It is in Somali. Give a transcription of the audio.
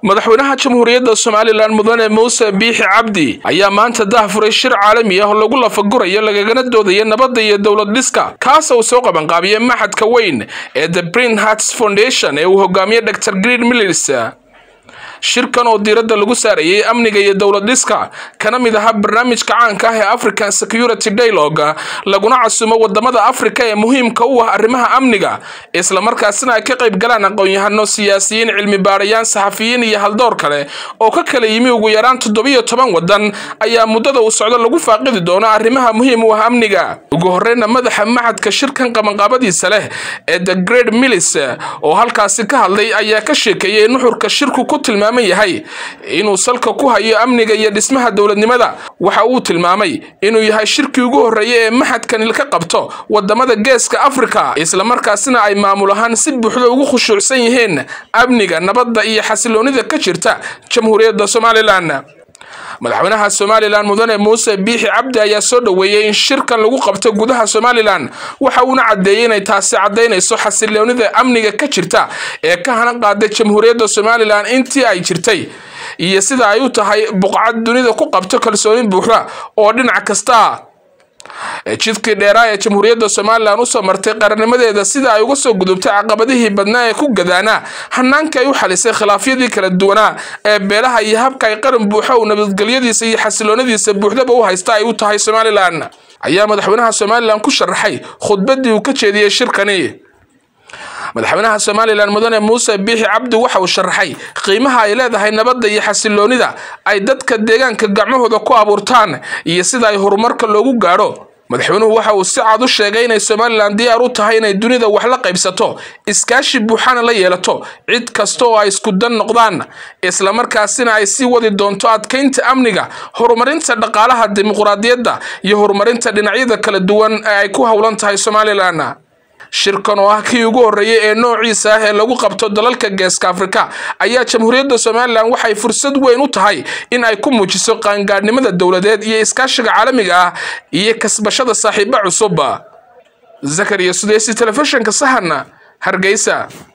madaxweynaha jamhuuriyadda somalilan mudane muuse biixi cabdi ayaa maanta dahfuray shir caalami ah oo lagu lafagurayo lagagana doodayo nabadda iyo dowlad dhiska kaasa uu soo qabanqaabiyey maxadka weyn ee the brin harts foundation ee uu hogaamiye dor green mills shirkan oo diiradda lagu saarayay amniga iyo dowlad dhiska kana mid ahaa barnaamijka caanka ah ee african security dialogue laguna casumo wadamada afrika ee muhiimka u ah arrimaha amniga islamarkaasina ay ka qayb galaan aqoon-yahano siyaasiyiin cilmi baadhayaan saxafiyiin iyo haldoor kale oo ka kala yimi ugu yaraan toddobiyo toban wadan ayaa muddada uu socdo lagu faaqidi doono arrimaha muhiim u ah amniga ugu horeyna madaxa maxadka shirkan qabanqaabadiisa leh ee the great mills oo halkaasi ka hadlay ayaa ka sheekeeyey nuxurka shirku ku tilmaamay yahay inuu salka ku hayo amniga iyo dhismaha dowladnimada waxa uu tilmaamay inuu yahay shirkii ugu horreeyay ee maxadkani ka qabto wadamada geeska afrika islamarkaasina ay maamul ahaan si buuxda ugu khushuucsan yihiin amniga nabadda iyo xasiloonida ka jirta jamhuuriyadda somalilan madaxweynaha somalilan mudane muuse biixi cabdi ayaa soo dhoweeyey in shirkan lagu qabto gudaha somalilan waxa uuna caddeeyey inay taasi caddaynayso xasiloonida amniga ka jirta ee ka hana qaaday jamhuuriyadda somalilan intii ay jirtay iyo sida ay u tahay buqcad dunida ku qabto kalsooni buuxda oo dhinac kasta jidkii dheeraa ee jamhuuriyadda somalilan usoo martay qarannimadeeda sida ay uga soo gudubtay caqabadihii badnaa ee ku gadaanaa hanaanka ay u xalisay khilaafyadii kala duwanaa ee beelaha iyo habka ay qaran buuxa uu nabadgelyadiisa iyo xasiloonadiisa buuxdaba u haysta ay u tahay somalilan ayaa madaxweynaha somalilan ku sharaxay khudbadii uu ka jeediyey shirkani madaxweynaha somalilan mudane muuse biixi cabdi waxa uu sharaxay qiimaha ay leedahay nabadda iyo xasiloonida ay dadka deegaanka gacmahooda ku abuurtaan iyo sida ay horumarka loogu gaadho madaxweynuhu waxa uu si cad u sheegay inay somalilan diyaar u tahay inay dunida wax la qaybsato iskaashi buuxana la yeelato cid kasta oo ay isku dan noqdaan islamarkaasina ay sii wadi doonto adkaynta amniga horumarinta dhaqaalaha dimuqraadiyadda iyo horumarinta dhinacyada kala duwan ee ay ku howlan tahay somalilan shirkan oo ah kii ugu horreeyay ee noociisa ah ee lagu qabto dalalka geeska afrika ayaa jamhuuriyadda somalilan waxay fursad weyn u tahay in ay ku muujiso qaangaadhnimada dowladeed iyo iskaashiga caalamiga ah iyo kasbashada saaxiibo cusub zakariya sudeysi telefishinka sahan hargeysa